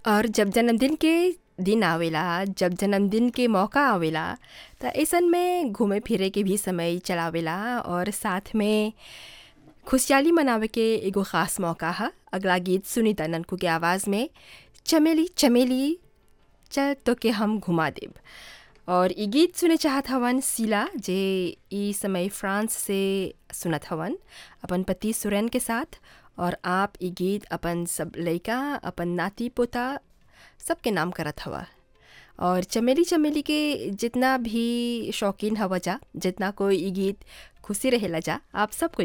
और जब जन्मदिन के दिन आवेला जब जन्मदिन के मौका आवेला त अइसन में घूमे फिरे के भी समय चलावेला और साथ में खुशहाली मनावे के एगो ख़ास मौका ह अगला गीत सुनीता ननकू के आवाज़ में चमेली चमेली चल तोके हम घुमा देब और इ गीत सुने चाहत हवन शीला जे इ समय फ्रांस से सुनत हवन अपन पति सुरैन के साथ और आप इ गीत अपन सब लइका अपन नाती पोता सबके नाम करत हवा और चमेली चमेली के जितना भी शौकीन हवा जा जितना कोई इ गीत खुशी रहेला जा आप सब कोई